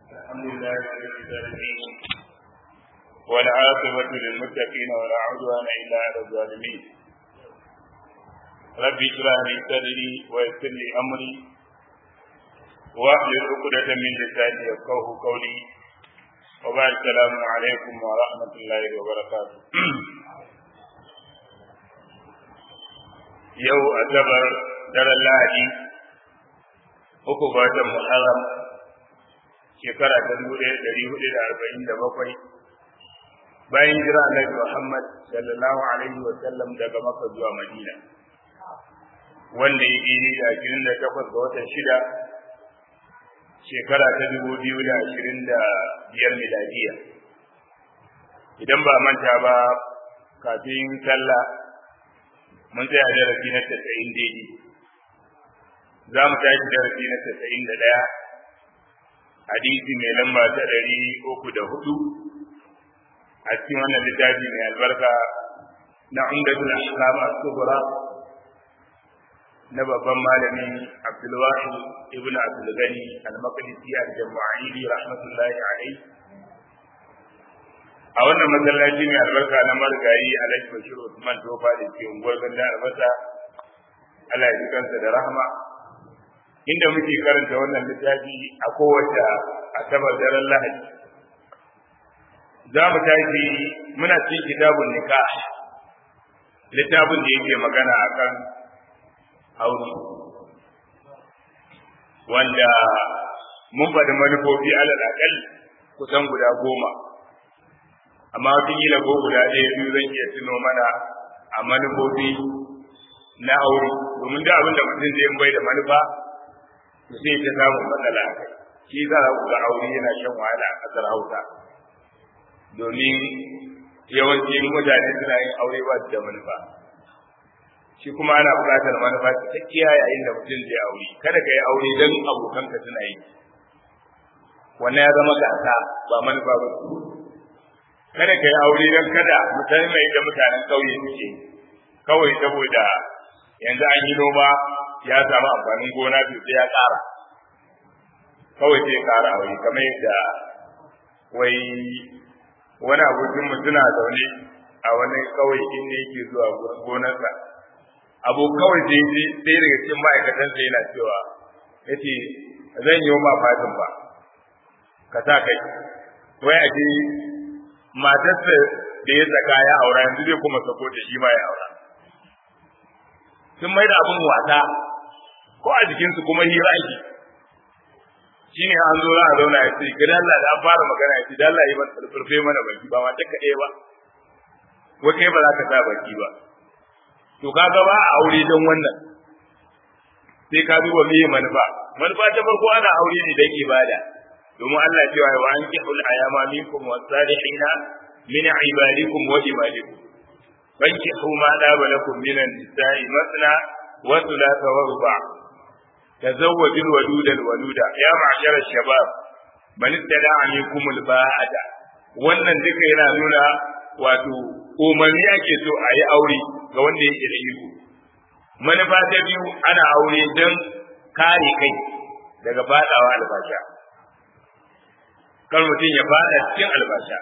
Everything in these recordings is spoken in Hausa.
الحمد لله رب العالمين والعاقبة للمتقين ولا عدوان إلا على الظالمين رب اشرح لي صدري ويسر لي أمري واحلل عقدة من لساني يفقهوا قولي وبعد السلام عليكم ورحمة الله وبركاته yau asabar daren lahadi uku ga watan muharram shekara ta dubu ɗaya ɗari hudu da arba'in da bakwai bayan jira annabi muhammad sallallahu alaihi wa sallam daga maka zuwa madina wanda ya ɗini da ashirin da takwas ga watan shida shekara ta dubu biyu da ashirin da biyar miladiya idan ba manta ba kafin sallah mun tsaya darasi na tasa'in daidai za mu tashi darasi na tasa'in da ɗaya hadisi mai lamba ta ɗari uku da hudu a cikin wannan littafi mai albarka na umdatul ahkam as-sughra na babban malami Abdulwahid ibn Abdul Gani al-Maqdisi al-Jama'ili rahmatullahi alayhi a wannan masallaci mai albarka na marigayi alhaji bashir usman tofa da ke unguwar ganda albasa allah ya ji kansa da rahama inda muke karanta wannan littafi a kowace asabar daren lahadi za mu tashi muna cikin kitabun nikah littafin da yake magana akan aure wanda mun faɗi manufofi alal akal kusan guda goma amma wataƙila ko guda ɗaya biyu zan iya tuno mana a manufofi na aure domin da abin da mutum zai bai da manufa to sai ta samun matsala a kai shi za ku ga aure yana shan wahala a ƙasar hausa domin yawanci mutane suna yin aure ba su da manufa shi kuma ana buƙatar manufa cikakkiya yayin da mutum zai aure kada ka yi aure don abokanka suna yi wannan ya zama gasa ba manufa ba kada ka yi aure don kada mutane mai da mutanen ƙauye suke kawai saboda yanzu an yi noma ya samu amfanin gona biyu sai ya ƙara kawai sai ya ƙara aure kamar yadda wai wani abokin mu suna zaune a wani kawai inda yake zuwa gonarsa abu kawai sai sai daga cikin ma'aikatansa yana cewa yace zan yi ma fatin ba ka sa kai wai a je matarsa da ya saka ya aura yanzu zai kuma sako da shi ma ya aura sun mai da abin wasa ko a jikinsu kuma hira ake shi ne an zo za a zauna ya ce gani Allah da an fara magana ya ce da Allah yi ban tsarfe mana baki ba mata kaɗai ba ko kai ba za ka sa baki ba to ka ga ba a aure don wannan sai ka duba me manufa manufa ta farko ana aure ne don ibada domin Allah cewa wa an kihul ayama minkum wasalihina min ibadikum wa imadikum fankihu ma daba lakum min an-nisa'i masna wa thulatha wa ruba' tazawwaju al-waluda al-waluda ya ma'shara shabab man istada'a minkum al-ba'ata wannan duka yana nuna wato umarni ake so a yi aure ga wanda yake da iko manufa ta biyu ana aure don kare kai daga fadawa albasha kar mutum ya fada cikin albasha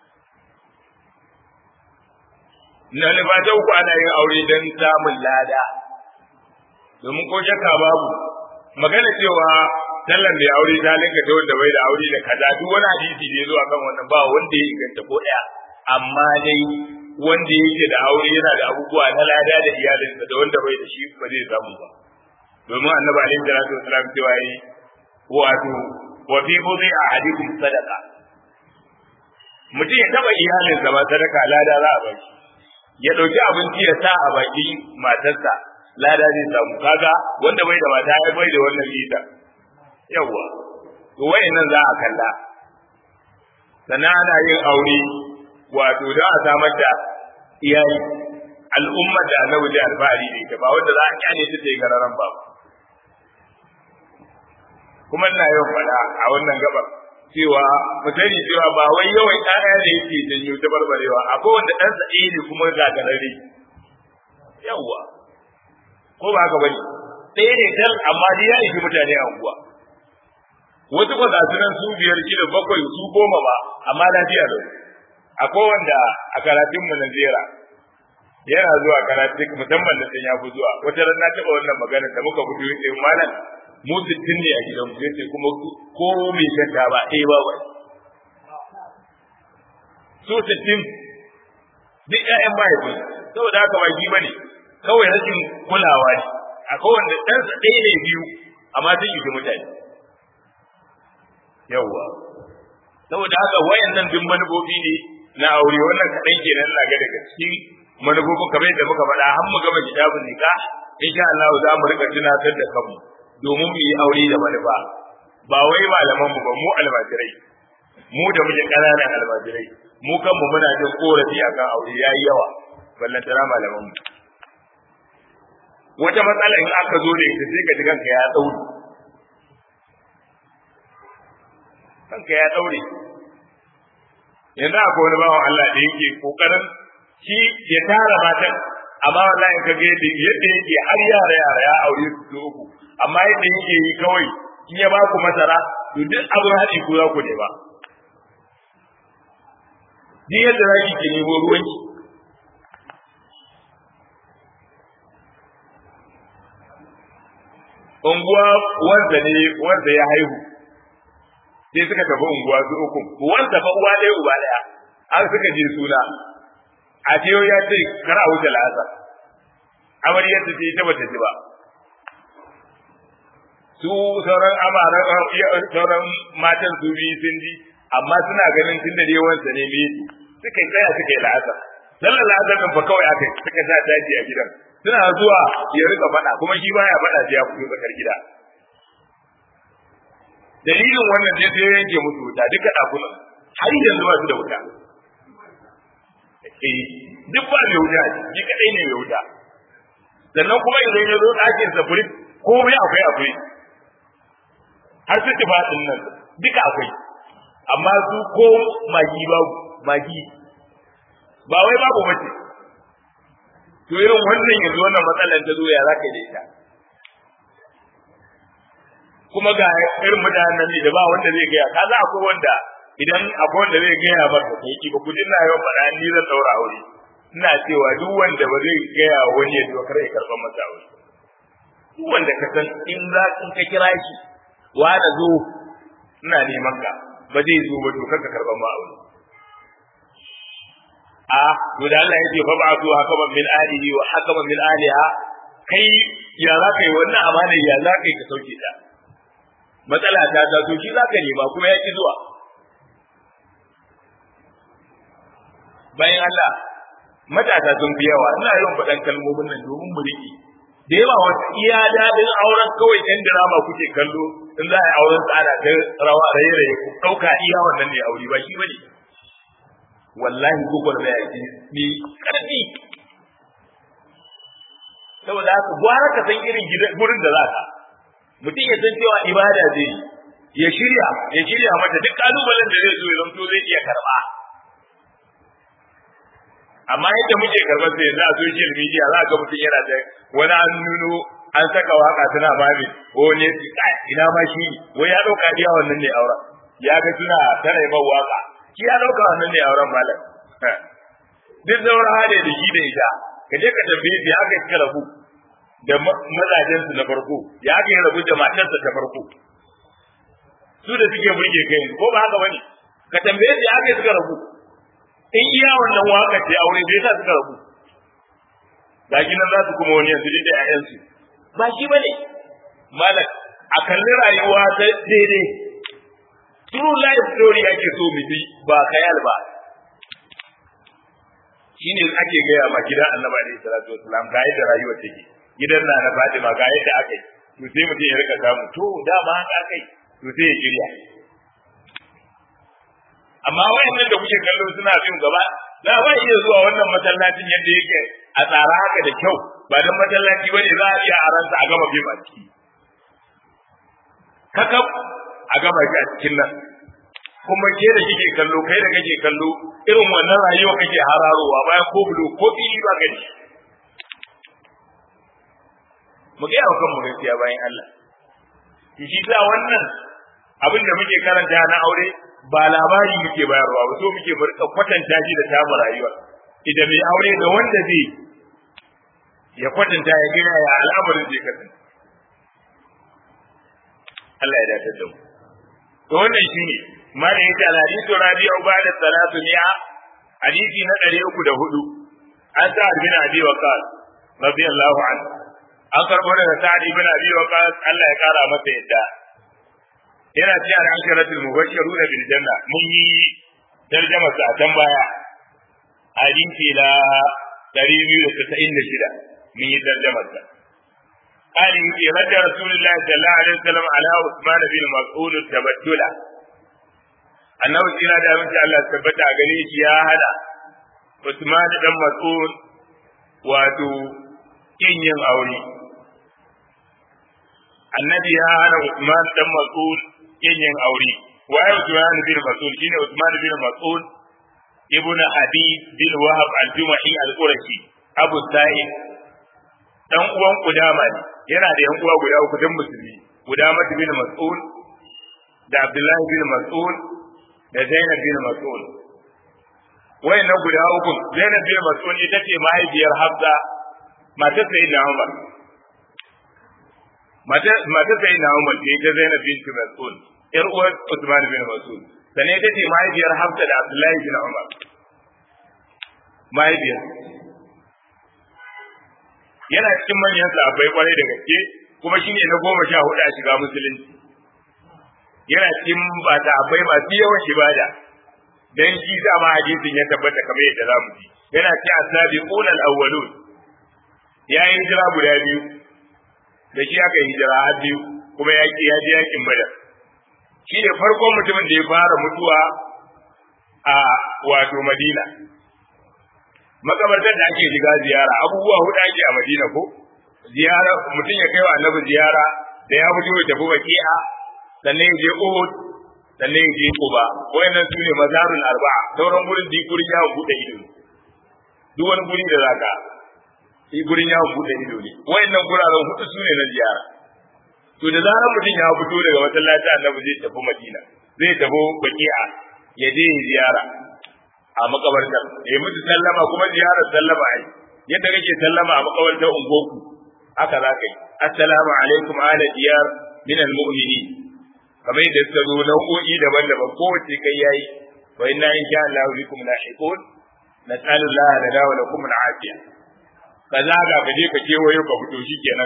na albasha uku ana yin aure don samun lada domin ko shakka babu magana cewa sallan mai aure ta linka ta wanda bai da aure da kaza duk wani hadisi da ya zo akan wannan ba wanda ya inganta ko ɗaya amma dai wanda yake da aure yana da abubuwa na lada da iyalinsa da wanda bai da shi ba zai samu ba domin annabi alaihi salatu wasalam cewa yi wato wa fi budhi ahadikum sadaqa mutum ya taba iyalinsa ba sadaka lada za a ba shi ya dauki abinci ya sa a baki matarsa lada zai samu kaga wanda bai da mata ya bai da wannan lita yawa to wayannan za a kalla sannan ana yin aure wato don a samar da iyali al'ummar da annabi da alfahari da ita ba wanda za a kyale ta yi gararan ba kuma ina yawan faɗa a wannan gabar cewa mu sani cewa ba wai yawan ƴaƴa da yake janyo ta barbarewa akwai wanda ɗan sa ne kuma gagarare yawwa ko ba haka bane ɗaya ne dan amma dai ya ishi mutane a unguwa wasu kwa gasu nan su biyar shida bakwai su goma ba amma lafiya da akwai wanda a karatun mu na zera yana zuwa karatun musamman da ya fi zuwa wata ran na taɓa wannan magana da muka fito yace malam mu sittin ne a gidan mu yace kuma ko mai shanta ba eh ba wai su sittin duk ƴaƴan mahaifi saboda haka ba shi bane kawai rashin kulawa ne akwai wanda ɗansa ɗaya ne biyu amma sun yi mutane yawwa saboda haka wayannan duk manufofi ne na aure wannan kaɗan kenan na ga daga cikin manufofin kamar yadda muka faɗa har mu gama kitabun nika insha Allah za mu rika tunatar da kanmu domin mu yi aure da manufa ba wai malaman mu ba mu almajirai mu da muke ƙananan almajirai mu kanmu muna jin korafi akan aure yayi yawa ballantana malaman mu wata matsala in aka zo da ita sai ka ji kanka ya tsauri kanka ya daure yanzu akwai wani bawan Allah da yake kokarin shi ya tara matan amma wallahi ka ga yadda yadda yake har yara yara ya aure su su uku amma yadda yake yi kawai in ya ba ku masara to duk abin haɗi ku za ku ne ba ni yadda za ki nemo ruwanki unguwa wanda ne wanda ya haihu sai suka tafi unguwa su uku wanda fa uwa ɗaya uba ɗaya an suka je suna a ce ya ce kar a wuce la'asar amaryar ta ce ta bata ji ba su sauran amara sauran matan su biyu sun ji amma suna ganin tun da yawansa ne me suka yi tsaya suka yi la'asar sallar la'asar ɗin fa kawai aka suka sa daji a gidan suna zuwa ya rika faɗa kuma shi baya faɗa sai ya fito tsakar gida dalilin wannan ne sai yanke musu wuta duka ɗakunan har yanzu ba su da wuta eh duk ba mai wuta shi kadai ne mai wuta sannan kuma idan ya zo ɗakin sa furit komai akwai akwai har su tufa ɗin nan duka akwai amma su ko magi babu magi ba wai babu mace to irin wannan yanzu wannan matsalar ta zo ya za ka da ita kuma ga irin mutanen ne da ba wanda zai gaya ka za akwai wanda idan akwai wanda zai gaya maka kai ki ba ku dinna yawan faɗa ni zan daura aure ina cewa duk wanda ba zai gaya wani ya dokar ya karɓar masa aure duk wanda ka san in za in ka kira shi wa da zo ina neman ka ba zai zo ba to ka karɓar ma aure a to da Allah ya ce fa ba'atu hakaman min alihi wa hakaman min aliha kai ya za ka yi wannan amana ya za ka yi ka sauke ta matsala ta ta to shi za ka nema kuma ya ki zuwa bayan Allah matasa sun fi yawa ina yawan faɗan kalmomin nan domin mu riƙe da yawa wasu iya daɗin auren kawai ɗan dirama kuke kallo in za a yi auren tsada ta rawa raye-raye ku ɗauka iya wannan ne aure ba shi bane wallahi gugwar da yaki ne ƙarfi saboda haka gwara ka san irin gurin da za ka mutum ya san cewa ibada zai ya shirya ya shirya mata duk kalubalen da zai zo ya zamto zai iya karɓa amma yadda muke karɓar sai yanzu a social media za ga mutum yana da wani an nuno an saka waka tana mami ko ne ina ma shi wai ya ɗauka iya wannan ne auren ya ga suna tana yi waka shi ya ɗauka wannan ne auren malam duk zaura hade da shi da ita ka je ka tambaye shi haka suka rabu da mazajensu na farko ya haka ya rabu da matarsa ta farko su da suke burge kai ko ba haka bane ka tambaye shi haka suka rabu in iya wannan waka ce aure bai sa suka rabu ga nan za su kuma wani yanzu da ƴaƴansu ba shi bane malam a kalli rayuwa ta daidai true life story ake so mu bi ba khayal ba shine ake gaya ma gidan annabi alaihi salatu wasalam ga yadda rayuwa take gidan na na Fatima ga yadda aka yi to sai mutum ya rika samu to dama haka aka yi to sai ya shirya amma wayannan da kuke kallo suna bin gaba za ba iya zuwa wannan masallacin yadda yake a tsara haka da kyau ba dan masallaci bane za a iya aransa a gama bin a ciki kakab a gama shi a cikin nan kuma ke da kike kallo kai da kake kallo irin wannan rayuwa kake hararowa bayan ko bulo ko fili ba gani mu ga yawa kanmu gaskiya bayan Allah shi ta wannan abin da muke karanta na aure ba labari muke bayarwa ba so muke barka kwatanta shi da tamu rayuwa idan mai aure da wanda zai ya kwatanta ya gina ya al'amarin zai kasance Allah ya dace da mu to wannan shine mana yace al-hadithu rabi'u ba'da salatu mi'a hadisi na 304 an sa bin abi waqas radiyallahu anhu an karbo daga sa'ad ibn abi waqas Allah ya kara masa yadda yana cikin al-asharatul mubashshirun bil janna mun yi tarjama sa can baya hadisi la 296 mun yi tarjama sa قال يجي رد رسول الله صلى الله عليه وسلم على عثمان بن مسعود التبتل annabi tsira da abinci Allah tabbata a gare shi ya hada Usman dan Mas'ud wato kin yin aure annabi ya hana Usman dan Mas'ud kin yin aure waye Usman bin Mas'ud shine Usman bin Mas'ud ibn Habib bin Wahab al-Jumahi al-Qurashi Abu Sa'id dan uwan Kudama ne yana da yan uwa guda uku dan musulmi Kudama bin Mas'ud da Abdullahi bin Mas'ud da Zainab bin Mas'ud wayannan guda uku Zainab bin Mas'ud ita ce mahaifiyar Hafsa matar Sayyidina Umar matar Sayyidina Umar ce ita Zainab bin Mas'ud yar uwar Uthman bin Mas'ud sannan ita ce mahaifiyar Hafsa da Abdullahi bin Umar mahaifiyar yana cikin manyan sahabbai kwarai da gaske kuma shine na goma sha hudu a shiga musulunci yana cikin ba ta abai masu yawan ibada dan shi sa ma hadisin ya tabbata kamar yadda zamu ji yana ci asabi qulal awwalun ya yi hijira guda biyu da shi aka yi hijira har biyu kuma ya ki ya je yakin badar shi ne farkon mutumin da ya fara mutuwa a wato madina makabartar da ake shiga ziyara abubuwa hudu ake a madina ko ziyara mutum ya kai wa annabi ziyara da ya fito ya tafi baki'a sannan ya je Uhud sannan ya je Quba wayannan su ne mazarul arba'a sauran gurin da gurin yawon bude ido duk wani guri da zaka yi gurin yawon bude ido ne wayannan guraren hudu su ne na ziyara to da zarar mutum ya fito daga masallaci annabi zai tafi Madina zai tafi Baqi'a ya je ziyara a makabartar ya mutu sallama kuma ziyarar sallama ai yadda kake sallama a makabartar ungoku haka za ka yi assalamu alaikum ala diyar min al-mu'minin kamar yadda suka zo nau'o'i daban-daban kowace kai yayi wa inna insha Allah bikum lahiqun nas'alu Allah lana wa lakum al-afiya kaza ga ka je ka kewayo ka fito shikenan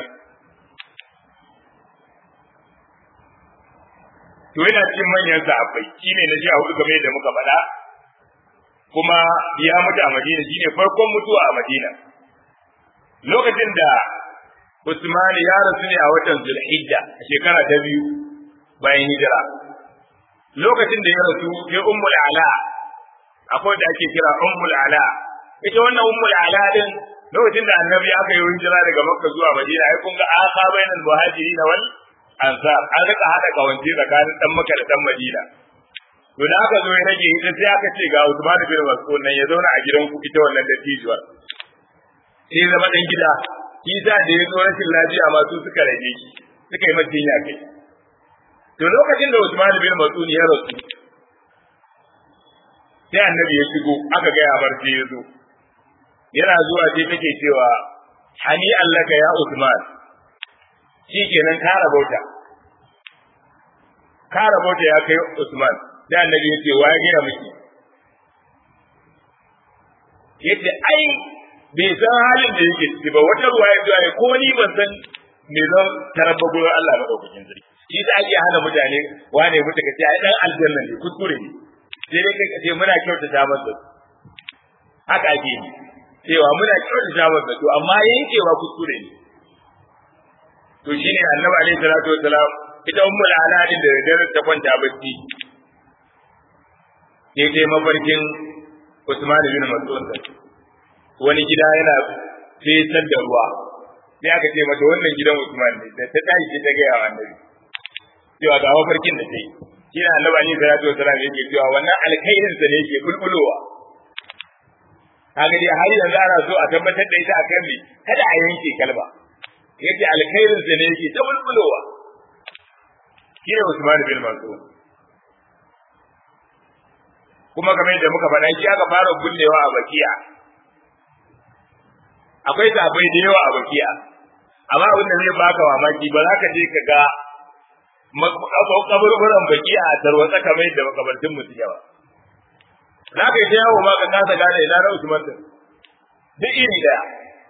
to yana cikin manyan sahabbai shine na ji a hudu game da muka faɗa kuma ya mutu a Madina shine farkon mutuwa a Madina lokacin da Usman ya rasu ne a watan Zulhijja a shekara ta biyu bayan hijira lokacin da ya rasu sai ummul ala akwai da ake kira ummul ala ita wannan ummul ala din lokacin da annabi aka yi hijira daga makka zuwa madina ai kun ga aka bainal muhajirin wal ansar an rika hada kawance tsakanin dan makka da dan madina to da aka zo ya rage ita sai aka ce ga Usman bin Mas'ud nan ya zauna a gidan ku ita wannan dattijuwar sai zama dan gida kisa da ya zo rashin lafiya ma su suka rage shi suka yi mata jinya kai to lokacin da Usman bin Mas'ud ya rasu sai annabi ya shigo aka ga yabar sai ya zo yana zuwa sai take cewa hani allaka ya Usman shi kenan ka rabauta ka rabauta ya kai Usman da annabi ya ce wa ya gina miki yace ai bai san halin da yake ciki ba wata ruwa ya zuwa ko ni ban san me zan tarabba gurin Allah madaukakin sarki shi da ake hana mutane wane mutu ka ce ai dan aljanna ne kuskure ne sai dai kai ce muna kyautata masa haka ake yi cewa muna kyautata masa to amma yankewa kuskure ne to shine annabi alaihi salatu wassalam ita ummul aladin da dare ta kwanta bacci sai dai mafarkin Usman bin Mas'ud wani gida yana fetar da ruwa sai aka ce mata wannan gidan Usman ne da ta tashi ta gaya wa annabi cewa ga mafarkin da ta yi shi ne annabi ne salatu wasalam yake cewa wannan alkhairin sa ne yake bulbulowa kaga dai har yanzu ana so a tabbatar da ita akan me kada a yanke kalba yace alkhairin sa ne yake ta bulbulowa shi ne Usman bin Mas'ud kuma kamar yadda muka faɗa shi aka fara bullewa a bakiya akwai sabai da yawa a bakiya amma abin da zai baka mamaki ba za ka je ka ga kaburburan bakiya a tarwatsa kamar yadda makabartin mutum yawa za ka yi ta yawo ma ka kasa gane ina na Usman din duk iri daya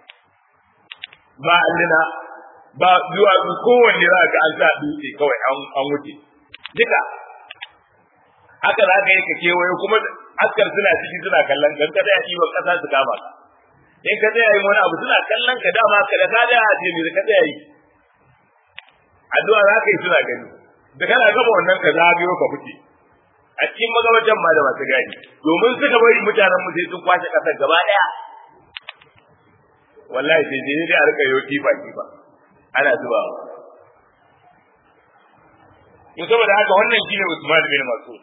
ba allina ba zuwa kowanne za ka an sa dutse kawai an wuce duka haka za ka yi ka kewaye kuma askar suna ciki suna kallon kan kada ya ɗiban ƙasa su kama ka in ka tsaya yin wani abu suna kallon ka dama ka da ka da a ce ne ka tsaya yi addu'a za ka yi suna gani da kana gama wannan ka zagayo ka fice a cikin magabatan ma da masu gadi domin suka bari mutanen mu sai sun kwashe ƙasar gaba ɗaya wallahi sai dai dai a rika yau kifa kifa ana zubawa to saboda haka wannan shine Usman bin Mas'ud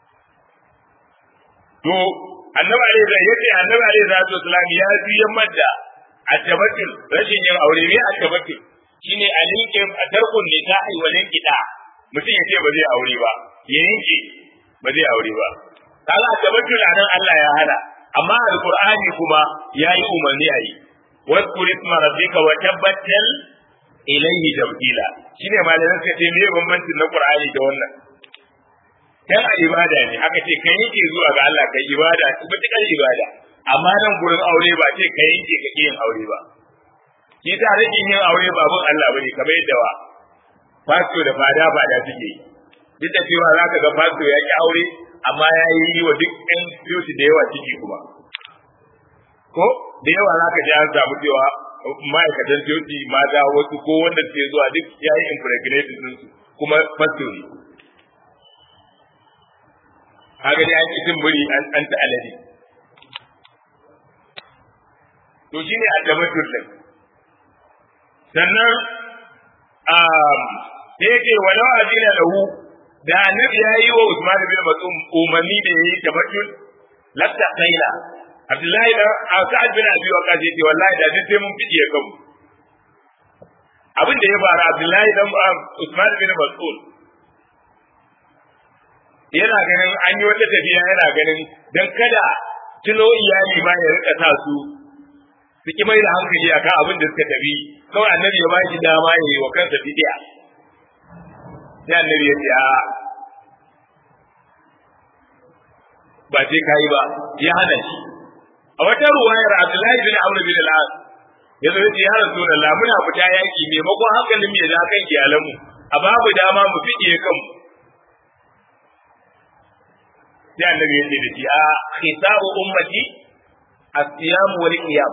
to annabi alaihi salatu yace annabi alaihi salatu wasalam ya fi yammar da atabatul rashin yin aure ne atabatul shine alinke tarkun nikahi wa linkida mutum yace ba zai aure ba ya yanke ba zai aure ba kaga atabatul anan Allah ya hana amma alqur'ani kuma yayi umarni ayi واذكر اسم ربك وتبتل ilaihi tabdila shine malamin suka ce me bambancin na Qur'ani da wannan dan a ibada ne aka ce kai yake zuwa ga Allah kai ibada mutukar ibada amma nan gurin aure ba ce kai yake ka yin aure ba shi ta rage yin aure ba bin Allah bane kamar yadda wa fasto da fada fada suke duk da cewa zaka ga fasto ya ki aure amma ya yi wa duk ɗan beauty da yawa ciki kuma ko da yawa zaka ji an samu cewa ma'aikatan coci mata wasu ko wanda ke zuwa duk ya yi impregnated din su kuma fasto ne kaga dai an cikin buri an an ta alade to shine addabatul din sannan um da yake walau azina lahu da annabi ya yi wa Usman bin Mas'ud umarni da yayi tabattul latta kaila Abdullahi da Sa'ad bin Abi Waqqas yace wallahi da duk sai mun fiye kanmu. Abin da ya faru Abdullahi dan Usman bin Mas'ud yana ganin an yi wata tafiya yana ganin dan kada tuno iyali ma ya rika sa su su ki mai da hankali akan abin da suka tafi kawai annabi ya baki dama ya yi wa kansa fidiya sai annabi ya ce a ba sai kai ba ya hana shi a wata ruwayar Abdullahi bin Amr bin al-As ya zo ya Rasulullah muna fita yaki maimakon hankalin mu ya da kan iyalanmu a babu dama mu fiye kanmu sai annabi ya ce da shi a khisabu ummati as-siyam wal qiyam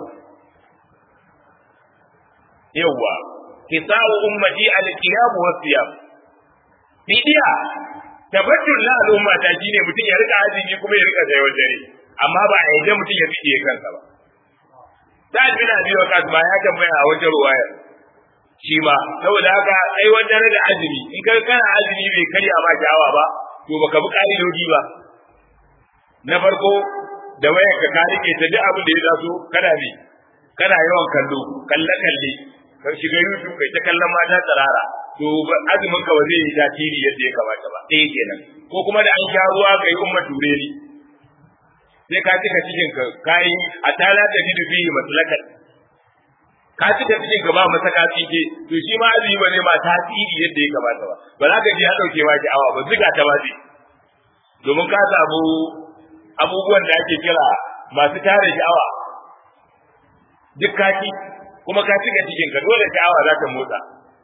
yawa khisabu ummati al-qiyam was siyam bidiya tabbatul la al'umma ta shine mutum ya rika azumi kuma ya rika tsayawar dare amma ba a yadda mutum ya fiye kansa ba. Sa'ad bin Abi Waqqas ba ya tambaya a wajen ruwayar shi ma saboda haka ai wajen da azumi in ka kana azumi bai karya ma shawa ba to baka bi ka'idoji ba. Na farko da wayar ka ka rike ta duk abin da ya taso kana ne kana yawan kallo kalle kalle ka shiga YouTube kai ta kallon mata tsarara to azumin ka ba zai yi tasiri yadda ya kamata ba ɗaya kenan ko kuma da an sha ruwa kai umma ture ni sai ka cika cikin ka kai a tala da bidu fihi maslakan ka cika cikin ka ba masa ka cike to shi ma azumi ba zai ma tasiri yadda ya kamata ba ba za ka ji ya dauke ma awa ba zuga ta ba zai domin ka samu abubuwan da ake kira masu tare sha'awa duk kaki kuma ka cika cikin ka dole sha'awa za ta motsa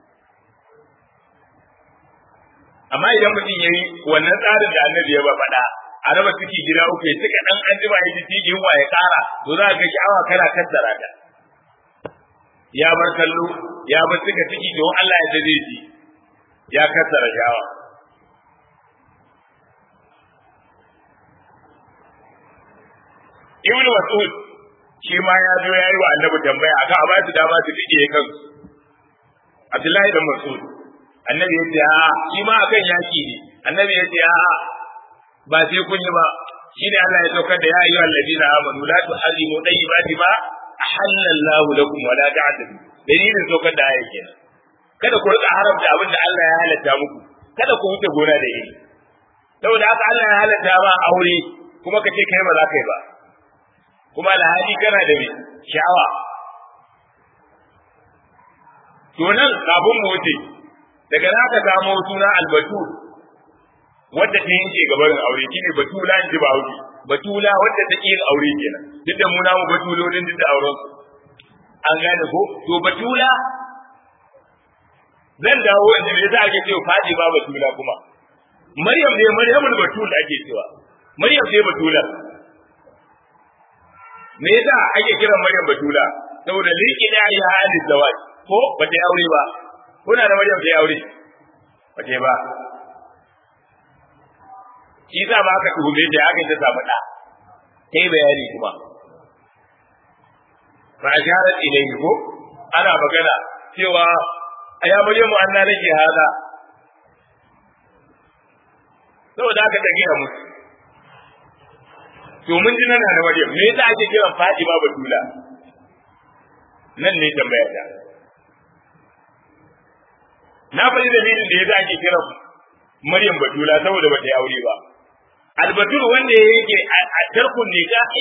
amma idan mutum ya yi wannan tsarin da annabi ya ba faɗa a raba ciki gida uku ya cika dan an jima ya ji yunwa ya kara to za ka ga awa kana kaddara ta ya bar kallo ya bar cika ciki don Allah ya dade shi ya kaddara shawa Ibn Mas'ud shi ma ya zo ya yi wa annabi tambaya aka a ba su dama su fiye kansu Abdullahi da Mas'ud annabi ya ce a shi ma akan yaki ne annabi ya ce a ba sai kun yi ba shine Allah ya saukar da ya ayyuha alladina amanu la tuharrimu tayyibati ma ahallallahu lakum wa la ta'tadu dalilin saukar da ayat kenan kada ku rika haramta abin da Allah ya halatta muku kada ku wuce gona da iri saboda haka Allah ya halatta ma aure kuma ka ce kai ba za ka yi ba kuma alhali kana da mai sha'awa to nan kafin mu wuce daga na ka samo suna albatul wadda ta yanke gabarin aure shine batula in ji ba wuce batula wadda ta yin aure kenan duk da mu namu batulolin duk da auren su an gane ko to batula zan dawo yanzu me yasa ake cewa fadi ba batula kuma maryam ne maryamul batul ake cewa maryam ce batula me yasa ake kiran maryam batula saboda liki da ya halin zawaj ko ba ta aure ba kuna da maryam ta aure ba ta ba shi sa ba aka tuhume ta aka ta samu da kai bayani kuma fa asharat ilayhi ko ana magana cewa aya maryamu anna nake hada saboda aka ta gina musu to mun ji nan da maryam me yasa ake kiran fatima batula nan ne tambaya ta na faɗi dalilin da yasa ake kiran maryam batula saboda bata yi aure ba albatul wanda yake a tarkun nikahi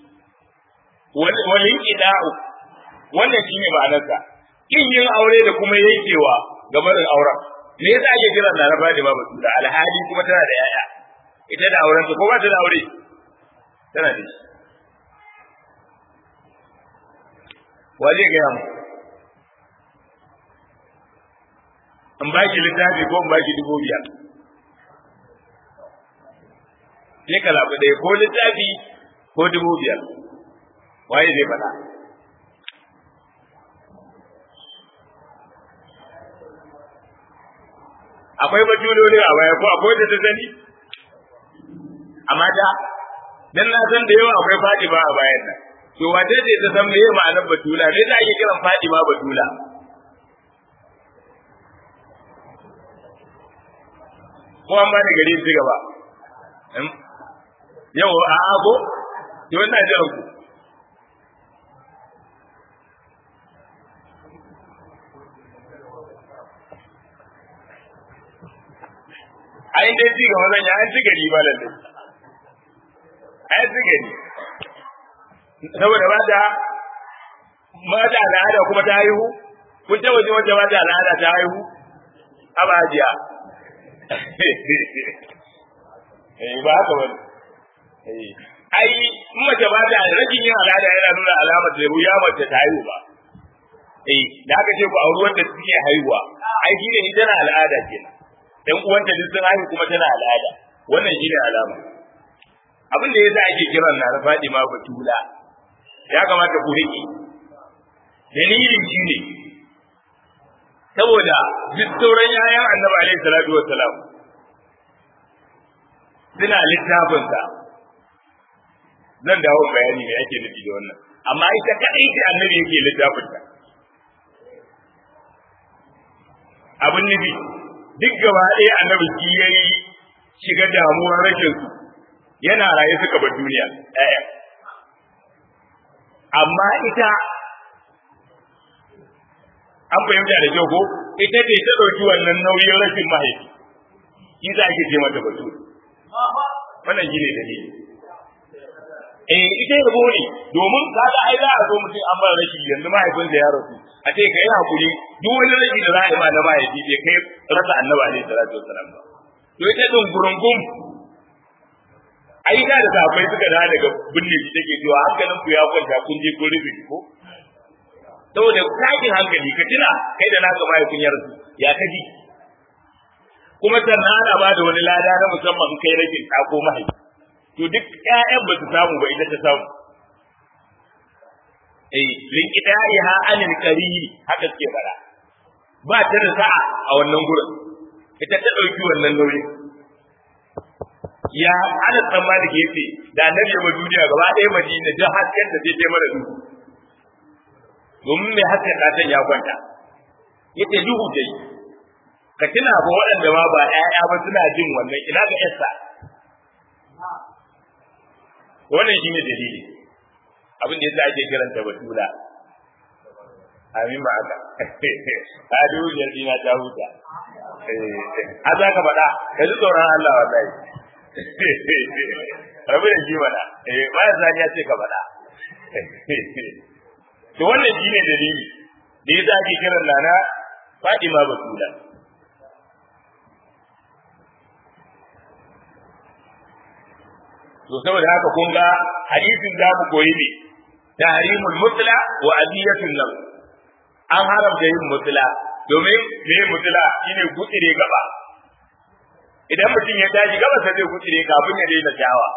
wal inqida'u wannan shine ma'anarsa kin yin aure da kuma yankewa gabarin auren me yasa ake kiran na rafa da babu da alhali kuma tana da yaya ita da auren ko ba ta da aure tana da shi wa zai gaya mu in ba ki littafi ko in ba ki dubu biyar sai ka zaɓi ɗaya ko littafi ko dubu biyar waye zai faɗa akwai bajuloli a baya ko akwai da ta sani a mata dan na san da yawa akwai Fatima a bayan nan to wace ce ta san meye ma'anar batula me za ake kiran Fatima batula ko an ba da gari ci gaba yau a ago to ina jiran ku ai dai ci gaba zan yi an ci gari ba lalle ai ci gari saboda ba da mata al'ada kuma ta haihu kun ta waje wacce mata al'ada ta haihu abajiya eh ba haka wani ai in mace ba ta rajin yin al'ada yana nuna alamar da ya mace ta haihu ba eh da aka ce ku auri wanda suke haihuwa ai shi ne tana al'ada kenan dan uwanta duk sun haihu kuma tana al'ada wannan shi ne alama abin da yasa ake kiran na Fatima Batula ya kamata ku rike dalilin shi ne saboda duk sauran yayan Annabi alaihi salatu wassalam suna littafinsa zan dawo bayani me ake nufi da wannan amma ita kadai ce annabi yake littafinta abin nufi duk gaba ɗaya annabi shi ya yi shiga damuwar rashin su yana raye suka bar duniya ɗaya amma ita an fahimta da kyau ko ita ce ta ɗauki wannan nauyin rashin mahaifi shi za ake ce mata batu wannan shi ne dalili eh ita yabo ne domin kaga ai za a zo mutum an bar rashi yanzu mahaifinsa ya rasu a ce kai hakuri duk wani rashi da za a yi ma na mahaifi bai kai rasa annabi alaihi salatu wassalam ba to ita din gurungum ai da da safai suka da daga binne shi take cewa hankalin ku ya kwanta kun je kun rufe ko saboda takin hankali ka tuna kai da naka mahaifin ya rasu ya kaji kuma sannan ana ba da wani lada na musamman kai rashin ko mahaifi to duk ƴaƴan ba su samu ba ita ta samu eh lin ha anil qariri haka suke fara ba ta da sa'a a wannan gurin ita ta dauki wannan nauyi ya ana tsammani ke yace da annabi ya duniya gaba ɗaya madina duk hasken da zai mara duhu domin mai hasken ɗatan ya kwanta yace duhu dai ka tuna ba waɗanda ma ba ƴaƴa ba suna jin wannan ina ga yarsa wannan shine dalili abin da yasa ake kiranta batula amin ma haka a dubu biyar dina ta huta a za ka faɗa ka ji tsoron Allah wallahi rabu da shi mana ba ya sani ya ce ka faɗa to wannan shi ne dalili da ya ake kiran nana Fatima Batula to saboda haka kun ga hadisin za mu koyi ne tahrimul mutla wa adiyatul lam an haramta yin mutla domin me mutla shine gutsire gaba idan mutum ya tashi gaba sai zai gutsire kafin ya daina shawa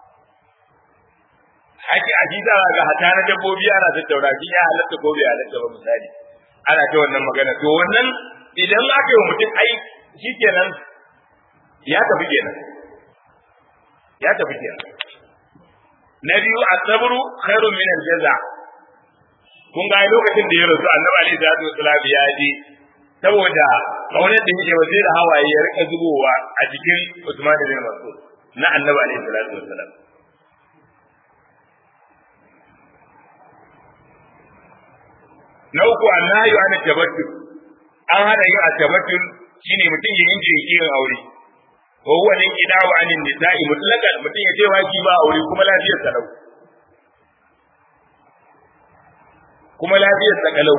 haƙi hadisa ga hata na dabbobi ana tattauna shi ya halatta ko bai halatta ba misali ana ta wannan magana to wannan idan aka yi wa mutum ai shikenan ya tafi kenan ya tafi kenan na biyu asabru khairun min aljaza kun ga lokacin da ya rasu annabi alaihi salatu wasalam ya ji saboda kaunar da yake wa sai da hawaye ya rika zubowa a jikin Usman bin Mas'ud na annabi alaihi salatu wasalam na uku annahu an tabattul an hana yin tabattul shine mutum ya yanke yin aure wa huwa ne kidawu anin nisa'i mutlaqan mutum ya ce waki ba aure kuma lafiyar sa lau kuma lafiyar sa kalau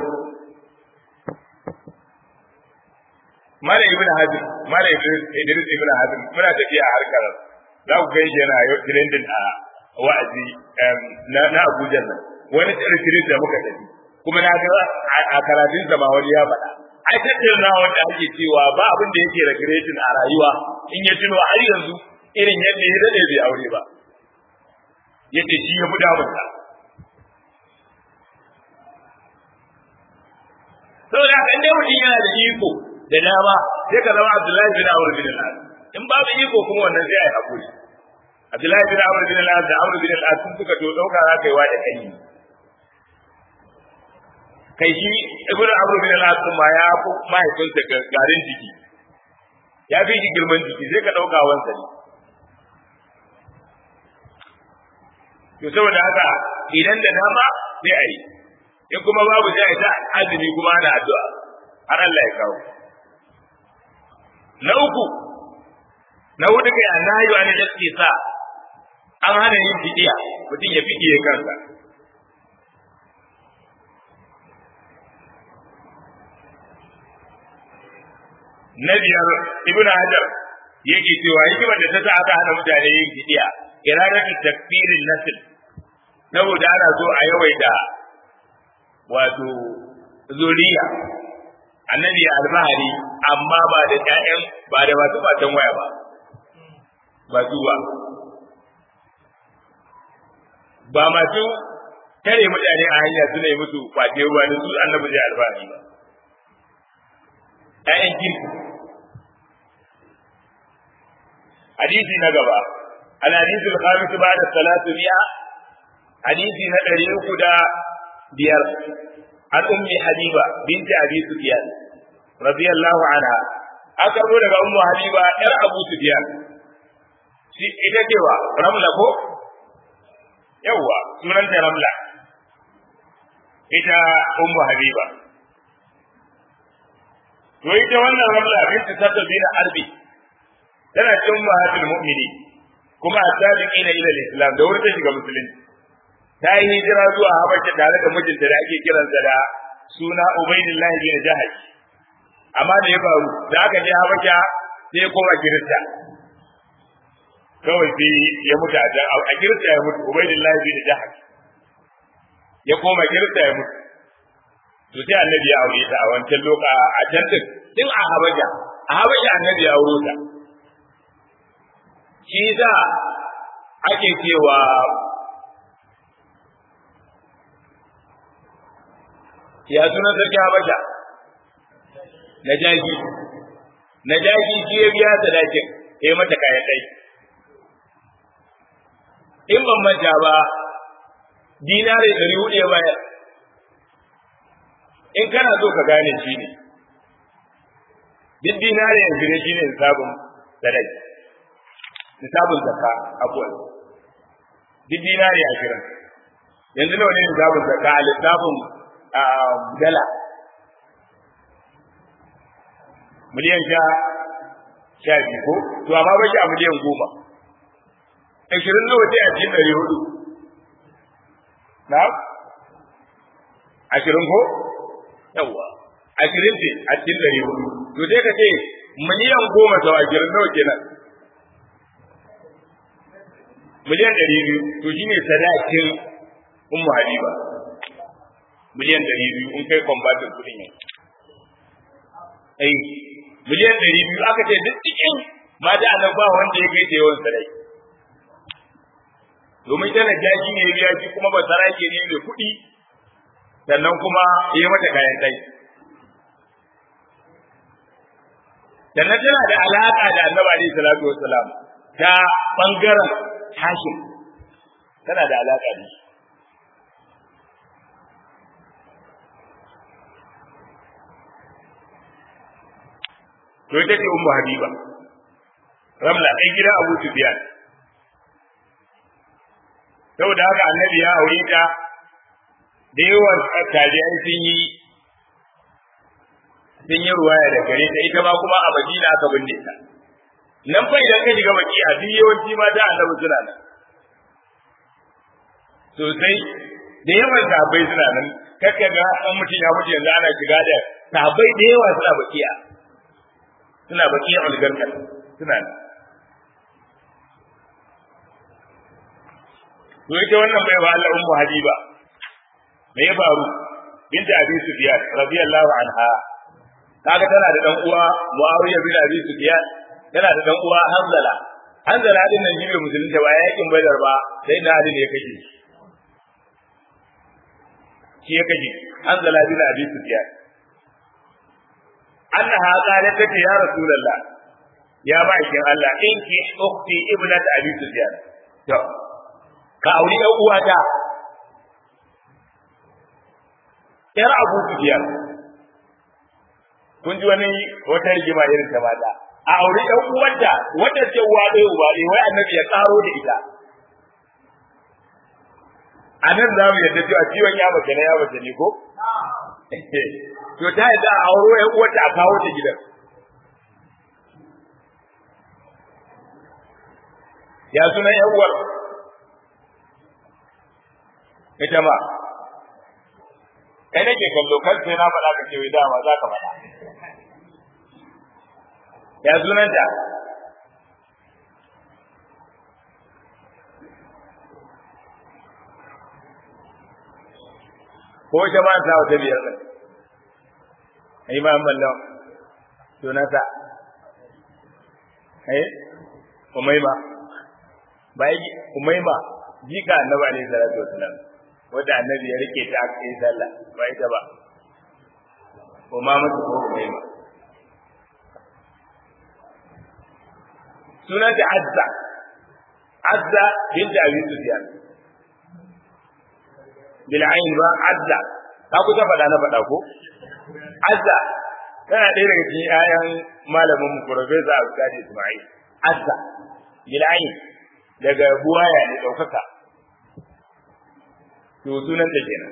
mala ibn hazim mala idris ibn hazim muna tafiya a harkar za ku gaishe yana yau trending a wa'azi na na Abuja nan wani retreat da muka tafi kuma na ga a karatun sa ma wani ya faɗa ai tattauna wanda ake cewa ba abin da yake regretin a rayuwa in ya tuno har yanzu irin yadda ya dade bai aure ba yace shi ya fi damunsa saboda kan dai mutum yana da iko da dama sai ka zama Abdullahi bin Amr bin al-As in babu iko kuma wannan sai ai hakuri Abdullahi bin Amr bin al-As da Amr bin al-As sun suka to dauka za ka yi wa da kai kai shi Ibn Amr bin al-As ma ya fi mahaifinsa garin jiki ya fi shi girman jiki sai ka dauka wansa ne to saboda haka idan da dama sai a yi in kuma babu sai a yi ta azumi kuma ana addu'a har Allah ya kawo na uku na hudu kai annahi wa ne da sa an hana yin fidiya mutum ya fidiye kansa na biyar ibnu hajar yake cewa hikimar da ta sa aka hana mutane yin fidiya iradatu takfirin nasl saboda ana so a yawaita wato zuriya annabi alfahari amma ba da ƴaƴan ba da masu fatan waya ba ba su ba ba masu tare mutane a hanya suna yi musu kwace ruwa da su annabi zai alfahari ba ƴaƴan kirki hadisi na gaba الحديث الخامس بعد الثلاثمائة حديث ندري أكدا بير عن أم حبيبة بنت أبي سفيان رضي الله عنها أكبر لك أم حبيبة إر أبو سفيان ita cewa ramla ko yawwa sunanta ramla ita ummu habiba to ita wannan ramla binti sabda bin arbi tana cikin mahatul mu'mini kuma a sabiqina ila al-islam da wurin shiga musulunci ta yi hijira zuwa habasha tare da mijinta da ake kiransa da suna ubaydillah bin jahash amma da ya faru da aka je habasha sai ya koma kirista kawai sai ya mutu a can a kirista ya mutu ubaydillah bin jahash ya koma kirista ya mutu to sai annabi ya aure ta a wancan loka a can din din a habasha a habasha annabi ya aure ta shi za ake cewa ya suna sarki habasha na jaki na jaki shi ya biya sadakin ya yi mata kayan ɗai in ban manta ba dinare ɗari hudu ya bayar in kana so ka gane shi ne duk dinare yanzu ne shi ne sabon sadaki nisabun zakka abuwan duk dinari ashirin yanzu nawa ne nisabun zakka a lissafin dala miliyan sha sha biyu ko to amma ba shi a miliyan goma ashirin nawa ce a cikin ɗari hudu na ashirin ko yawwa ashirin ce a cikin ɗari hudu to sai ka ce miliyan goma sau ashirin nawa kenan miliyan ɗari biyu to shi ne sadakin ummu habiba miliyan ɗari biyu in kai kwambatin kuɗin yanzu ai miliyan ɗari biyu aka ce duk cikin mata a ba wanda ya kai da yawan sarai domin tana jaji ne ya ji kuma ba sarake ne mai kuɗi sannan kuma ya mata kayan ɗai sannan tana da alaƙa da annabi alaihi salatu wassalam ta ɓangaren hashim tana da alaƙa da shi to ita ce ummu habiba ramla ɗan gida abu sufyan saboda haka annabi ya aure ta da yawan tabi'ai sun yi sun yi ruwaya da gare ta ita ma kuma a madina aka binne ta nan fa idan ka shiga baki a duk yawanci ma da annabi suna nan sosai da yawan sahabbai suna nan kakka ga an mutum ya mutu yanzu ana shiga da sahabbai da yawa suna bakiya suna bakiya ulgarkar suna nan to ita wannan bai wa Allah ummu habiba me ya faru binta abi sufyan radiyallahu anha kaga tana da dan uwa muawiya bin abi sufyan tana da dan uwa hanzala hanzala din nan jibe musulunta ba yakin badar ba sai da ali ne ya kashe shi ya kashe hanzala bin abi sufyan annaha qalat ta ya rasulullah ya bakin Allah in ki ukhti ibnat abi sufyan to ka auri ɗan uwata ‘yar abu sufiyar kun ji wani wata rigima irin ta mata a auri ɗan uwanta wanda ce uwa ɗaya uba ɗaya wai annabi ya ƙaro da ita a nan za mu yadda cewa ciwon ya mace na ya mace ne ko to ta yadda a auro ‘yan uwanta a kawo ta gidan ya sunan ‘yan uwar ita ma kai nake kallo kan sai na faɗa ka ce wai dama za ka faɗa ya sunanta ko ita ma sa wata biyar ɗin ai ma mallan sunanta eh umaima bai umaima jika annabi alaihi salatu wasalam wanda annabi ya rike ta aka yi sallah ba ita ba ko ma mutu ko mai ba sunan ta azza azza binta abi sufyan bil ayn ba azza ka ku ta faɗa na faɗa ko azza tana ɗaya daga cikin ayan malamin mu professor Abdul Ismail azza bil ayn daga buwaya ne ɗaukaka to sunan ta kenan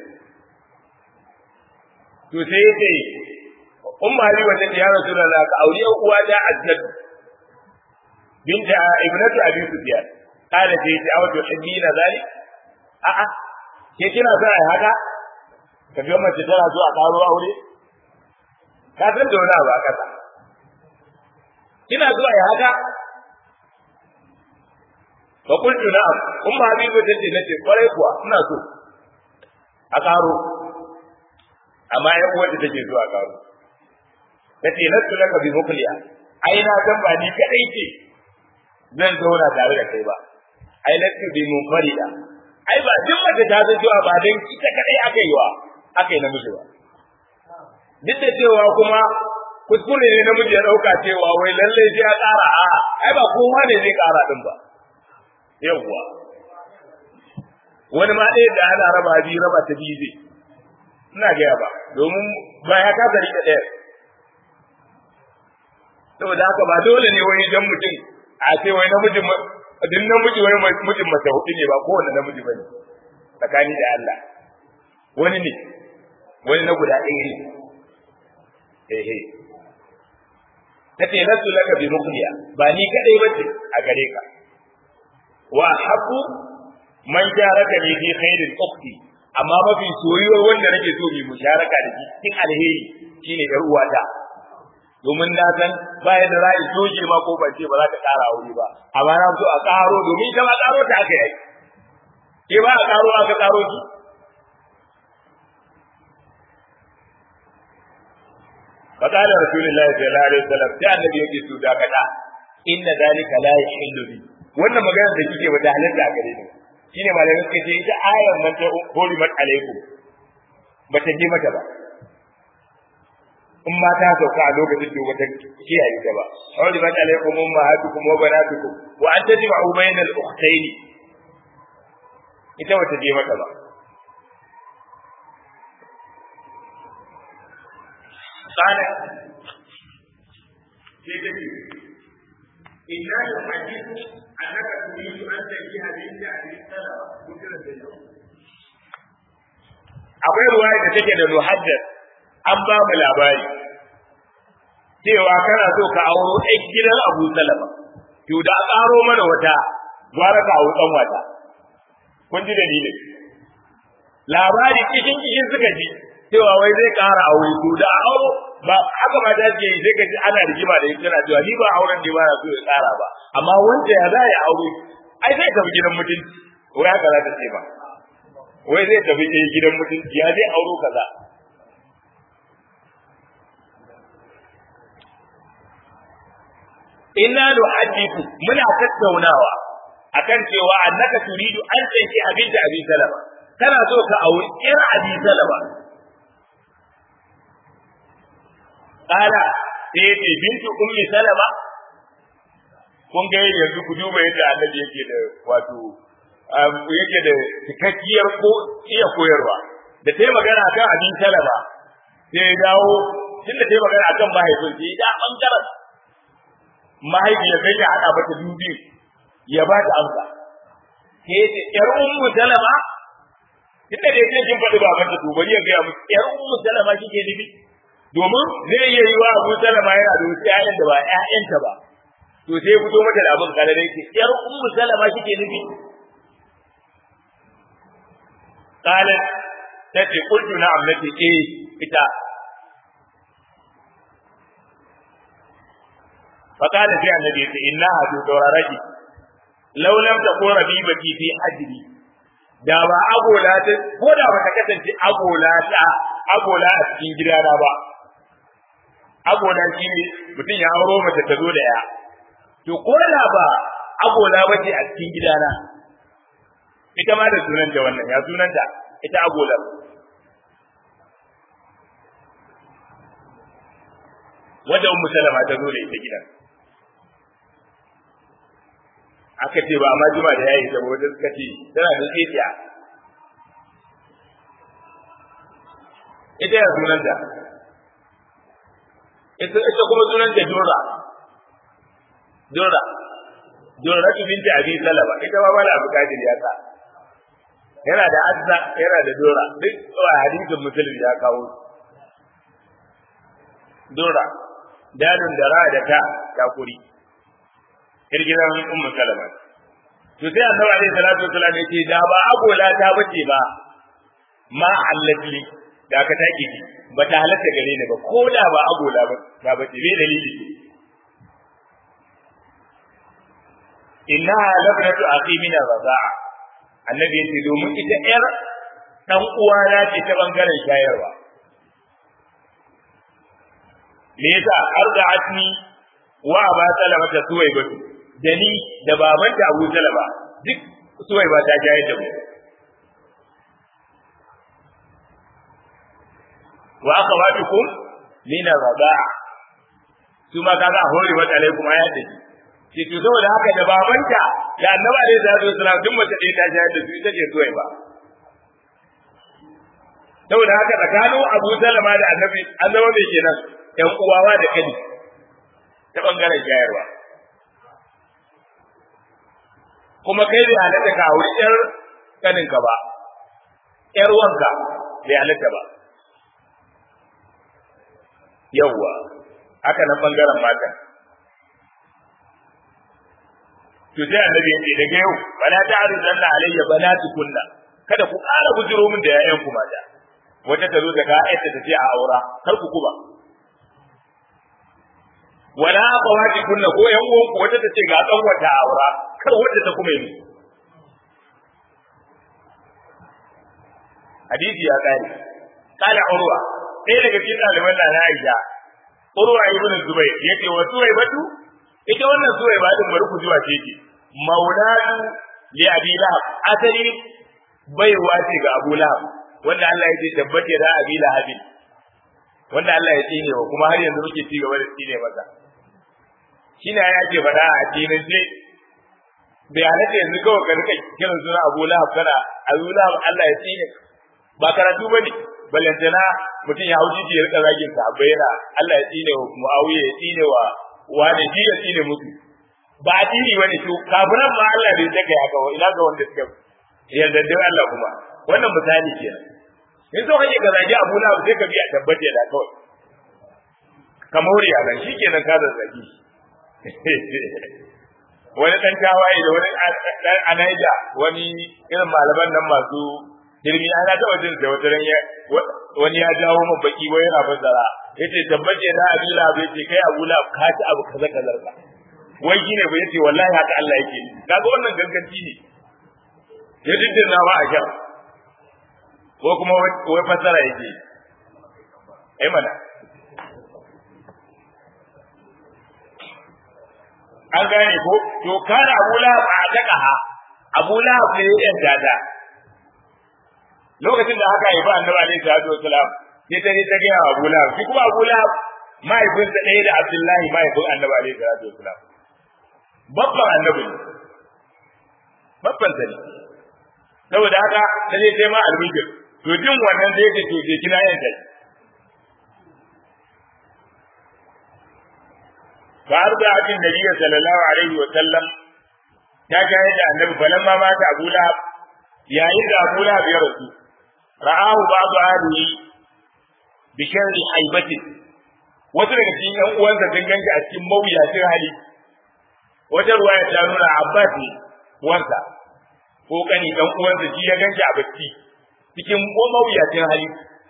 to sai yace umma ali wata ya rasulullah ka auri yan uwa da aznab binta ibnatu abi sufyan kada ce ta awatu hibbina zalik a a ke kina so ai haka ka ga mace tana so a karo aure ka san da wani abu a kasa kina so ai haka fa qultu na'am umma habibu tace nace kwarai kuwa ina so a karo amma yan uwar da take zuwa karo tace lasu laka bi mukliya ai na san ba ni kadai ce zan zauna tare da kai ba ai lasu bi munfarida ai ba duk mace ta san cewa ba dan ita kadai aka yi wa aka yi namiji ba duk da cewa kuma kuskure ne namiji ya dauka cewa wai lalle sai ya kara a ai ba kowa ne zai kara din ba yawwa wani ma ɗaya da ana raba biyu raba ta biyu zai ina gaya ba domin ba ya kasa rike ɗaya saboda haka ba dole ne wani jan mutum a ce wai namijin duk namiji wai mutum mace hudu ne ba kowane namiji bane tsakani da Allah wani ne wani na guda ɗaya ne ehe tace lasu laka bi ruqya ba ni kadai bace a gare ka wa haqqu man jaraka li fi khairin ukhti amma mafi soyuwar wanda nake so mu musharaka da shi cikin alheri shine yar uwata domin na san bayan da ra'ayi soje ma ko bace ba za ka kara aure ba amma na so a karo domin ita ma karo ta aka yi ke ba a karo aka karo ki فقال رسول الله صلى الله عليه وسلم sai annabi yake su dakata inna dalika la yahillu bi wannan magana da kike ba da halatta a gare ni shine malamin suka ce ita ayar nan ta hurimat alaikum ba ta je mata ba in ma ta sauka a lokacin da wata kiyaye ta ba hurimat alaikum ummahatukum wa banatukum wa an tajma'u bainal ukhtayn ita wata je mata ba قال إنا نحدث أنك تريد أن تنكح بنت أبي سلمة ذكرت اليوم akwai ruwaya da take da muhaddas an ba mu labari cewa kana so ka auro ɗan gidan Abu Salama to da a ƙaro mana wata gwara ka auro ɗan wata kun ji dalilin labari cikin cikin suka ji cewa wai zai ƙara aure to da auro ba haka ma ta ce sai ka ji ana rigima da ita cewa ni ba auren ne ba na so ya ƙara ba amma wanda ya za ya aure ai zai tafi gidan mutunci wai haka za ta ce ba wai zai tafi gidan mutunci ya zai auro kaza inna nuhaddithu muna tattaunawa akan cewa annaka turidu an tanki abinda abi salama kana so ka auri ir abi salama kala sai yace bintu ummi salama kun ga yanzu ku duba yadda annabi yake da wato yake da cikakkiyar ko iya koyarwa da ta yi magana kan abin salama sai ya dawo tun da ta yi magana akan mahaifin sai ya bangaren mahaifiyar sai ya haɗa mata dubi ya ba ta amsa sai ya ce ƴar ummu salama tunda da yake kin faɗi baban ta to bari ya gaya musu ƴar ummu salama kike nufi domin zai iya yi wa abu salama yana da wasu ƴaƴan da ba ƴaƴanta ba to sai fito mata da abin kare da yake ƴar ummu salama kike nufi qalat tace qultu na'am nace eh ita فقال في النبي إنها تدوررك لو لم تكن ربيبتي في حجري da ba agola ta ko da ba ta kasance agola ta agola a cikin gidana ba agola shi ne mutum ya auro mace ta zo da ya to ko da ba agola ba ce a cikin gidana ita ma da sunanta wannan ya sunanta ita agola wanda ummu salama ta zo da ita gidan aka ce ba ma juma da yayi saboda wata suka ce tana da tsiya ita ya sunanta ita ita kuma sunanta Dora Dora Dora tu binti Abi Salama ita ma bala Abu Kadir ya sa yana da Azza yana da Dora duk wa hadisin Muslim ya kawo Dora dalin da ra da ta takuri kirgiran ummu salama to sai annabi alaihi salatu wasallam yace da ba agola ta bace ba ma allati da ka take ki ba ta halatta gare ni ba ko da ba agola ba ta bace bai dalili inna labnatu akhi min ar-raza'a annabi yace domin ita yar dan uwana ce ta bangaren shayarwa me yasa arda'atni wa aba salama ta suwai batu da ni da babanta Abu Salama duk suwai ba ta jayar da mu wa akhawatukum min ar-radaa su ma kaga hori wa alaikum ayat da shi to saboda haka da babanta da annabi alaihi salatu wasallam duk mace ɗaya ta jayar da su ita ce suwai ba saboda haka tsakanin Abu Salama da annabi an zama mai kenan ƴan uwawa da kani ta bangaren jayarwa kuma kai bai halatta ka auri ƴar kaninka ba ƴar wanka bai halatta ba yawwa haka nan bangaren mata to sai annabi ya ce daga yau bala ta arzanna alayya banatukunna kada ku ƙara bujiro min da yayan ku mata wata ta zo ta ga ayata ta ce a aura kar ku kuba wala akhawati kunna ko yan uwan ku wata ta ce ga dan wata aura kar wanda ta kuma yi hadisi ya kare kala urwa ɗaya daga cikin ɗaliban da na Aisha urwa ibn Zubayr yace wa Zubayr batu ita wannan Zubayr ba din bari ku zuwa ce ce maulatu li Abi Lahab asali baiwa ce ga Abu Lahab wanda Allah ya ce tabbata da Abi Lahab wanda Allah ya tsine wa kuma har yanzu muke ci gaba da tsine masa shine ya ce faɗa a cikin ce bai halatta yanzu kawai ka rika kiran suna Abu Lahab kana Abu Lahab Allah ya tsine ba karatu bane ballantana mutum ya hauji ya rika zagin sa yana Allah ya tsine wa Muawiya ya tsine wa wani ji ya tsine musu ba addini bane to kafiran ma Allah bai saka ya kawo ina ga wanda suka yarda da Allah kuma wannan misali kenan in so kake ka zagi Abu Lahab sai ka biya tabbata da kawai ka more a nan shikenan ka zazzagi wani dan tawaye da wani dan anaida wani irin malaman nan masu girmi ana taɓa jin da wata ran wani ya jawo min baki wai yana fassara yace tabbace na Abu Lahab yace kai Abu Lahab ka ci abu kaza kaza ka wai shine ba yace wallahi haka Allah yake kaga wannan ganganci ne ya diddin na ba a kyau ko kuma wai fassara yake ai mana an gane ko to kana Abu Lahab a daka Abu Lahab ne ya yanta ta lokacin da haka haifa annabi alaihi salatu wasalam sai ta ne ta ga Abu Lahab shi kuma Abu Lahab mahaifin sa ɗaya da Abdullahi mahaifin annabi alaihi salatu wasalam babban annabi babban sa ne saboda haka ta je sai ma albishir to jin wannan sai ce to je kina yin kai fa arda abin nabi sallallahu alaihi wasallam ta ga yadda annabi falamma mata Abu Lahab yayin da Abu Lahab ya rasu ra'ahu ba'du ahlihi bi sharri haibati wasu daga cikin ƴan uwansa sun ganci a cikin mawuyacin hali wata ruwaya ta nuna Abbas ne uwansa ko kani dan uwansa shi ya ganci a bacci cikin mawuyacin hali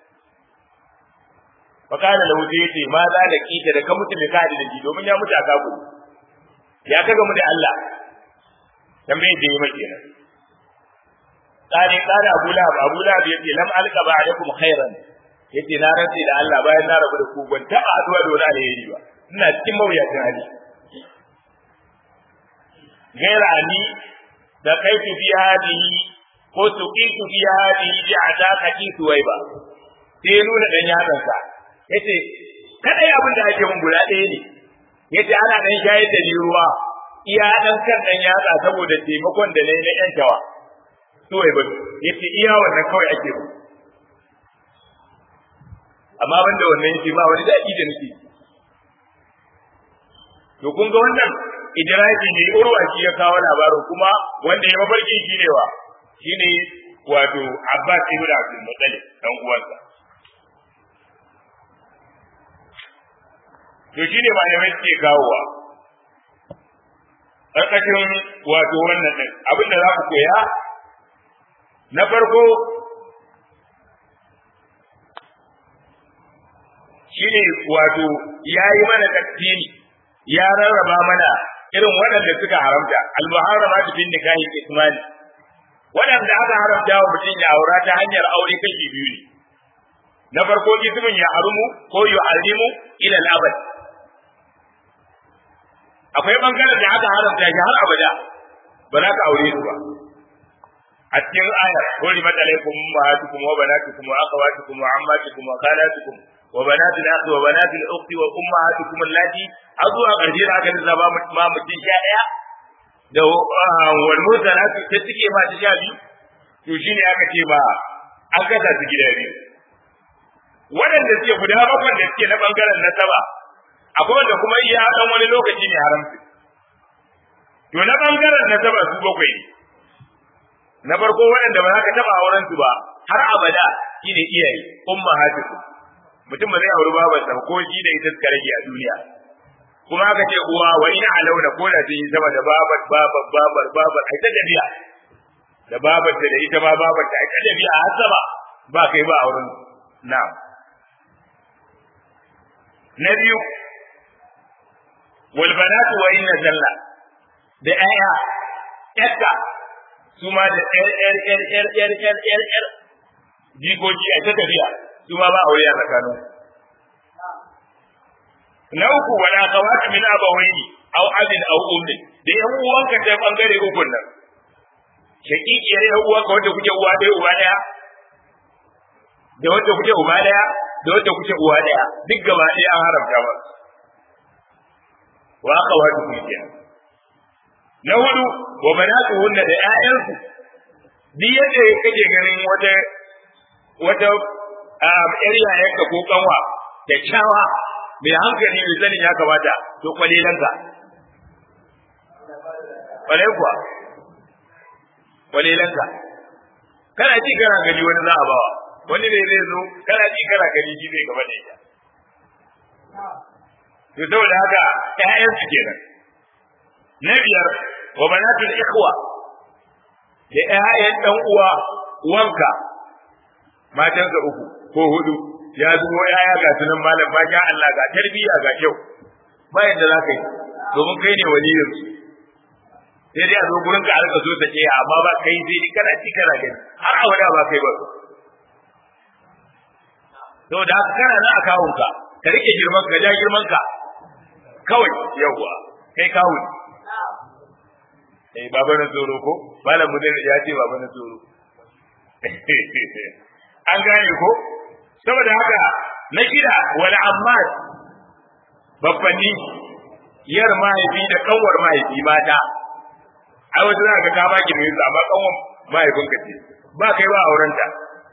fakana lahu sai yace ma za da kita da ka mutu da ka da shi domin ya mutu a kago ya kaga mu da Allah tambaye da yi mai kenan tsari tsari Abu Lahab Abu Lahab yace lam alqa ba'dakum khairan yace na rantsi da Allah bayan na rabu da ku ban taba addu'a da wani alheri ba ina cikin mawuyacin hali gaira ani da kaitu fi hadihi ko tuqitu fi hadihi bi adaqati suwaiba sai nuna dan yatsansa yace kadai abin da ake mun guda ɗaya ne yace ana dan shayar da ni ruwa iya dan kan dan yatsa saboda taimakon da nayi na yan tawa suwaiba yace iya wannan kawai ake mu amma banda wannan yace ba wani daɗi da nake to kun ga wannan idraji ne urwa shi ya kawo labarin kuma wanda ya mafarki shi ne wa shine wato Abbas ibn Abdul Muttalib dan uwansa to shine malamai suke kawowa ƙarƙashin wato wannan ɗin abin da za ku koya na farko shine wato ya yi mana taktini ya rarraba mana irin waɗanda suka haramta al-muharrama bin nikahi ismani waɗanda aka haramta wa mutum ya aura ta hanyar aure kashi biyu ne na farko ismin ya harumu ko yu'allimu ila al-abad akwai bangaren da aka haramta shi har abada ba za ka aure su ba a cikin ayar hori matsalaikum ummahatukum wa banatukum wa akhawatukum wa ammatukum wa khalatukum wa banatul akhi wa banatul ukhti wa ummahatukum allati har zuwa ƙarshe da aka zaba ma mutum sha ɗaya da wal mursalatu ta cike ma ta sha biyu to shine aka ce ba an kasa su gida biyu waɗanda suke guda bakwai da suke na bangaren nasaba akwai wanda kuma iya dan wani lokaci ne haramci to na bangaren na saba su bakwai ne na farko waɗanda ba za ka taɓa auren su ba har abada shine iyaye ummahatukum mutum ba zai auri babarsa ko shi da ita suka rage a duniya kuma aka ce uwa wa ina alauna ko da sun yi sama da babar babar babar babar ai ta dabiya da babar da ita ma babar ta ai ta dabiya har sama ba kai ba auren na'am na biyu wal banatu wa inna zalla da ayya yakka su ma da yar yar yar yar yar yar yar yar jikoki a ta tafiya su ma ba aure a tsakanin na uku wala kawata min abawaini aw abin aw ummi da yan uwanka ta bangare ukun nan shakikiyar yan uwanka wanda kuke uwa ɗaya uba ɗaya da wanda kuke uba ɗaya da wanda kuke uwa ɗaya duk gaba ɗaya an haramta ba wa akhawatu kenan na hudu wa banatuhunna da ƴaƴansu duk yadda kake ganin wata wata ƴar yayanka ko kanwa da kyawa mai hankali mai sanin ya kamata to kwalelanka kwale kuwa kwalelanka kana ji kana gani wani za a bawa wani ne zai zo kana ji kana gani shi zai gaba da ita to saboda haka ƴaƴansu kenan na biyar wa banatul ikhwa da ƴaƴan dan uwa uwanka matansa uku ko hudu ya zubo ƴaƴa ga sunan malam ba sha Allah ga tarbiyya ga kyau ba yadda za ka yi domin kai ne waliyin su sai dai a zo gurin ka arka so ta ce amma ba kai sai dai kana ci kana gani har abada ba kai ba saboda haka kana na akawunka ka rike girman ka ja girman ka kawai yawwa kai kawo eh baba na tsoro ko malam mudir ya ce baba na tsoro an gane ko saboda haka na kira wal ammar babbanni yar mahaifi da kanwar mahaifi mata ai wata za ka ka ba ki mai amma kanwar mahaifinka ce ba kai ba aurenta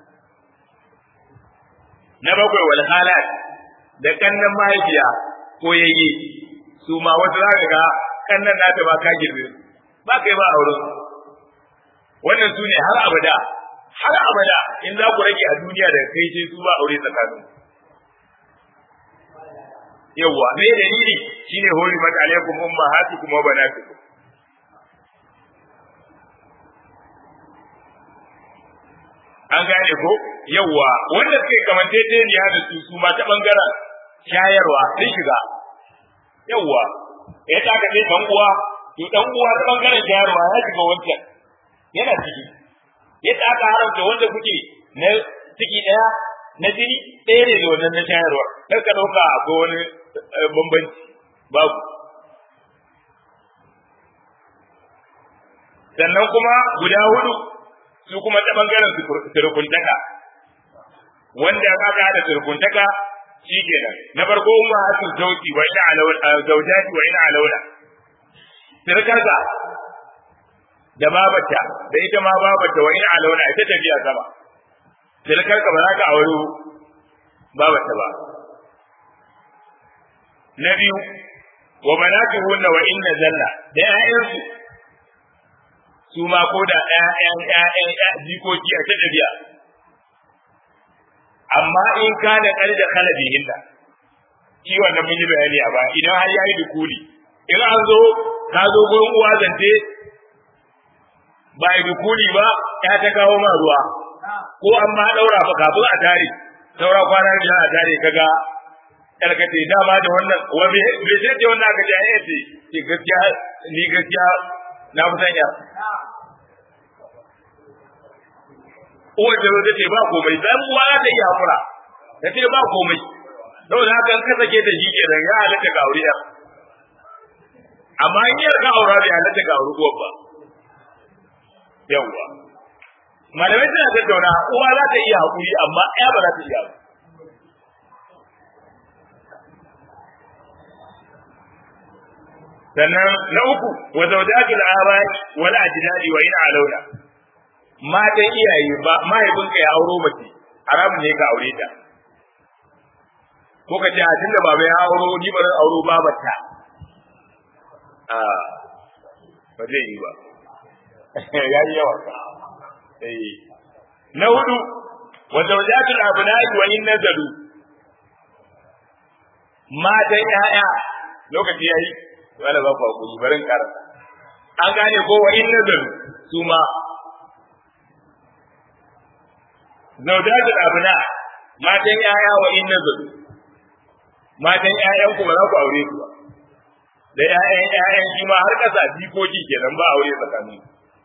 na bakwai wal halat da kannan mahaifiya ko yayye su ma wata za ka ga kannan nata ba ka girbe ba kai ba auren wannan su ne har abada har abada in za ku rage a duniya da kai sai su ba aure tsakanin yawwa me dalili shine hurimat alaikum ummahatukum wa banatukum an gane ko yawwa wanda suke kamantaceniya da su su ma ta bangaren shayarwa sun shiga yawwa ya ta ka ce dan uwa to dan uwa ta bangaren shayarwa ya shiga wancan yana ciki yadda aka haramta wanda kuke na ciki daya na jini ɗaya ne da wannan na shayarwa kar ka ɗauka ko wani bambanci babu sannan kuma guda hudu su kuma ta bangaren surukuntaka wanda aka hada surukuntaka shi kenan na farko umma hatu zauji wa ina alawla zaujati wa ina alawla sirkarsa da babata da ita ma babata wa ina alawla ita tafiya sama sirkarka ba za ka aure babata ba na biyu wa banatuhunna wa inna zalla da ƴaƴansu su ma ko da ƴaƴan ƴaƴan jikoki a ta tafiya amma in ka da ƙar da kalabihinna shi wannan mun yi bayani a ba idan har yayi dukuli in an zo ka zo gurin uwa zance ba yi dukuli ba ya ta kawo ma ruwa ko an ma daura fa kafin a tare saura kwana da a tare kaga karkace dama da wannan wa me me ce ce wannan aka ji a yace ce gaskiya ni gaskiya na fi sanya uwar da ta ce ba komai dan uwa ta yi hakura ta ce ba komai saboda haka in ka sake ta shi kenan ya halatta ga aure amma in yar ka aura bai halatta ga aure uwar ba yawwa malamai suna tattauna uwa za ta iya hakuri amma ya ba za ta iya ba sannan na uku wa zawjatul abai wal ajdadi wa in alawla matan iyaye ba mahaifinka ya auro mace haramun ne ka aure ta ko ka ce a tunda baba ya auro ni ba zan auro babarta a ba zai yi ba ya yi yawa eh na hudu wa zawjatul abnai wa in nazalu matan ƴaƴa lokaci yayi wala ba ku hakuri barin karanta an gane ko wa inna zal su ma zawjatul abna matan ƴaƴa wa inna zal matan ƴaƴan ku ba za ku aure su ba da ƴaƴan ƴaƴan shi ma har kasa jikoki kenan ba aure tsakanin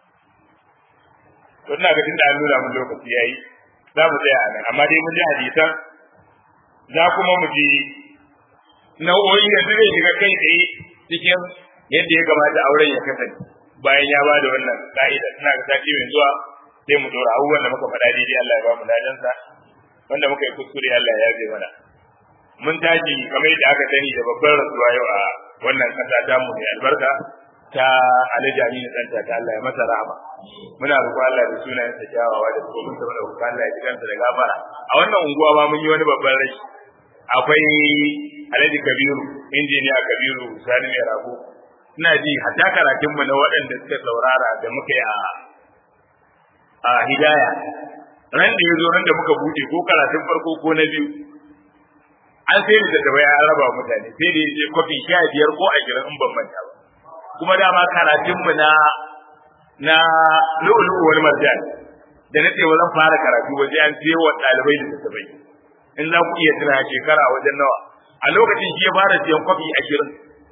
to ina ga tunda an nuna mun lokaci yayi za mu tsaya a nan amma dai mun ji hadisan za kuma mu ji nau'o'i da zai shiga kai tsaye cikin yadda ya kamata auren ya kasance bayan ya ba da wannan ka'ida ina ga sati mai zuwa sai mu dora abubuwan da muka faɗa daidai Allah ya ba mu ladansa wanda muka yi kuskure Allah ya yabe mana mun tashi kamar yadda aka sani da babbar rasuwa yau a wannan kasa ta mu mai albarka ta Alhaji Aminu Santa ta Allah ya masa rahama muna roƙo Allah da sunayen sa kyawawa da kuma mun saboda roƙo Allah ya ji kansa da gafara a wannan unguwa ma mun yi wani babban rashi akwai Alhaji Kabiru injiniya Kabiru Sani mai rago ina ji hatta karatun mu na waɗanda suka saurara da muka yi a a hidaya ran da ya zo ran da muka buɗe ko karatun farko ko na biyu an sai da da ya raba mutane sai da ya ce kwafi sha biyar ko ashirin in ban manta ba kuma dama karatun mu na na lu'ulu wal marjan da na ce zan fara karatu waje an ce wa ɗalibai da tattabai in za ku iya tuna shekara wajen nawa a lokacin shi ya fara siyan kwafi ashirin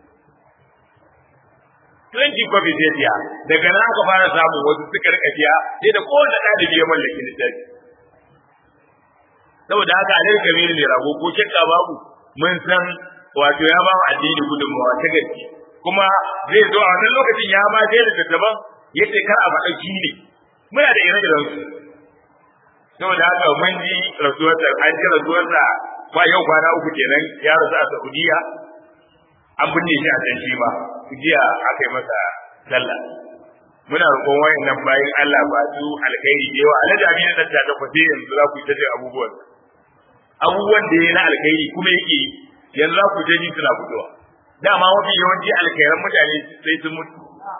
20 kwafi sai biya daga nan aka fara samun wasu suka rika biya sai da kowane ɗalibi ya mallaki littafi saboda haka alai kamil ne rago ko shakka babu mun san wato ya ba mu addini gudunmawa ta gaske kuma zai zo a wannan lokacin ya ma sai da daban yace kar a faɗa shi ne muna da ire iren su saboda haka mun ji rasuwarsa an ji rasuwarsa ba yau kwana uku kenan ya rasu a Saudiya an binne shi a can shi ba jiya aka yi masa sallah muna roƙon wayannan bayan Allah ba su alkhairi da yawa alhaji amina da ta kwace yanzu za ku yi ta jin abubuwan abubuwan da ya na alkhairi kuma yake yanzu za ku ta ji suna fitowa dama mafi yawanci alkhairan mutane sai sun mutu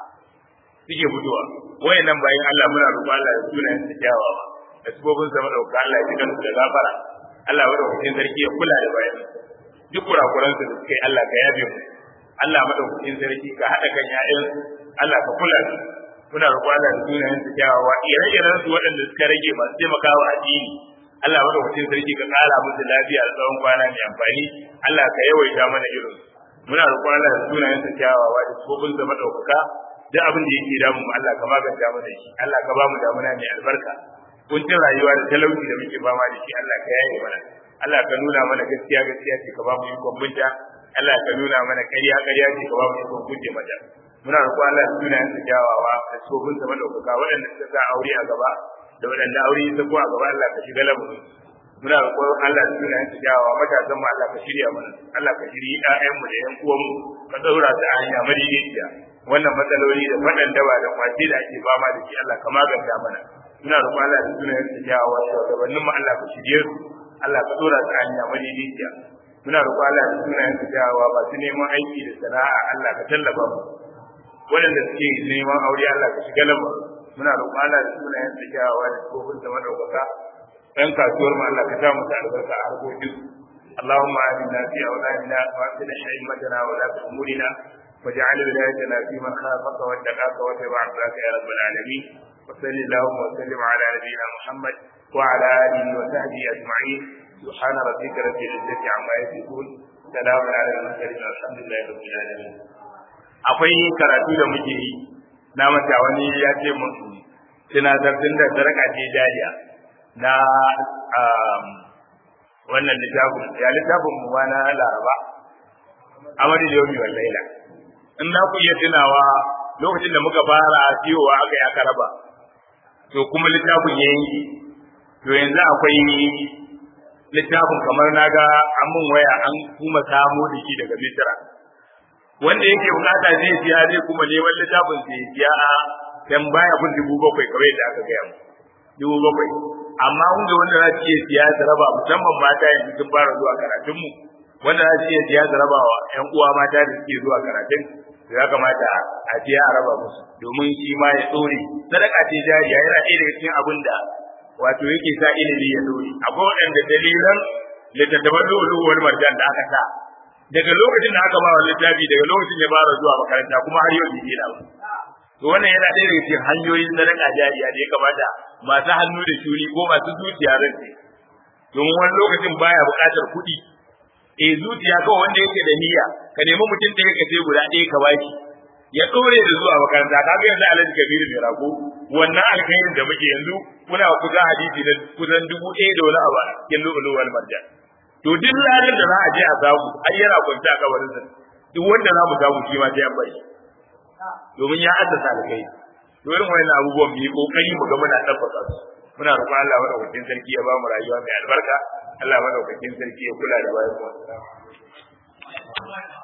suke fitowa wayannan bayan Allah muna roƙon Allah ya suna yin kyawawa da sabobin sa madauka Allah ya cika da gafara Allah madaukakin sarki ya kula da bayan duk kurakuransu da suka yi Allah ka yabe mu Allah madaukakin sarki ka haɗa kan ƴaƴan Allah ka kula da muna roƙo Allah da sunayen su kyawawa ire-iren su waɗanda suka rage masu taimakawa addini Allah madaukakin sarki ka ƙara musu lafiya da tsawon kwana mai amfani Allah ka yawaita mana irin muna roƙo Allah da sunayen su kyawawa da sifofin sa madaukaka duk abin da yake damu Allah ka maganta mana shi Allah ka ba mu damuna mai albarka kuncin rayuwa da talauci da muke fama da shi Allah ka yaye mana Allah ka nuna mana gaskiya gaskiya ce ka ba mu ikon binta Allah ka nuna mana ƙarya ƙarya ce ka ba mu ikon guje mata muna roƙo Allah da sunayen su kyawawa da sofin sa madaukaka waɗanda suka sa aure a gaba da waɗanda aure ya sako a gaba Allah ka shiga lamarin muna roƙo Allah da sunayen su kyawawa matasan mu Allah ka shirya mana Allah ka shirya ƴaƴan mu da ƴan uwan mu ka daura su a hanya madaidaiciya wannan matsaloli da faɗan daba da kwace da ake fama da shi Allah ka maganta mana muna roƙo Allah da sunayen su kyawawa shugabannin mu Allah ka shirye su Allah ka dora su a hanya madaidaiciya muna roƙo Allah da sunayen su kyawawa masu neman aiki da sana'a Allah ka tallafa mu waɗanda suke neman aure Allah ka shiga lamarin muna roƙo Allah da sunayen su kyawawa da kofin da madaukaka ɗan kasuwar mu Allah ka sa mu albarka a harkokin اللهم آمنا في أولادنا وأصلح أئمتنا ولاة أمورنا واجعل ولايتنا في من خافك واتقاك واتبع عبادك يا رب العالمين وصل اللهم وسلم على نبينا محمد وعلى آله وصحبه أجمعين سبحان ربك رب العزة عما يصفون سلام على المرسلين والحمد لله رب العالمين akwai karatu da muke yi na mata wani ya ce mun tunatar tun da sarka ce jariya na wannan littafin ya littafin mu na laraba amadu da yomi wallaila in na ku iya tunawa lokacin da muka fara siyowa aka yi aka raba to kuma littafin ya yanki to yanzu akwai littafin kamar na ga an mun waya an kuma samo da shi daga misira wanda yake bukata zai siya zai kuma neman littafin sai ya siya a dan baya kun dubu bakwai kawai da aka gaya mu dubu bakwai amma kun ga wanda za su iya siya su raba musamman mata yanzu sun fara zuwa karatun mu wanda za su iya siya su raba wa ƴan uwa mata da suke zuwa karatun to ya kamata a siya a raba musu domin shi ma ya tsore sadaka ce jariya yana ɗaya daga cikin abin da wato yake sa ilimi ya dore akwai waɗanda dalilan littattafan lulu wani marjan da aka sa daga lokacin da aka ba wa littafi daga lokacin ya fara zuwa makaranta kuma har yau bai daina ba to wannan yana ɗaya daga cikin hanyoyin sadaka jariya da ya kamata masu hannu da shuri ko masu zuciya zan ce domin wani lokacin baya buƙatar kuɗi eh zuciya kawai wanda yake da niyya ka nemi mutum ɗaya ka ce guda ɗaya ka baki ya ɗore da zuwa makaranta kaga yanzu alhaji kabiru mai rago wannan alkhairin da muke yanzu muna kusa hadisi na kusan dubu ɗaya da wani abu a cikin lu'uluwal marjan to duk ranar da za a je a samu ai yana kwanta a kabarinsa duk wanda za mu samu shi ma sai an bari domin ya haddasa alkhairi to irin wayannan abubuwan mu yi kokari mu ga muna tabbata su muna roƙon Allah madaukakin sarki ya ba mu rayuwa mai albarka Allah madaukakin sarki ya kula da bayan mu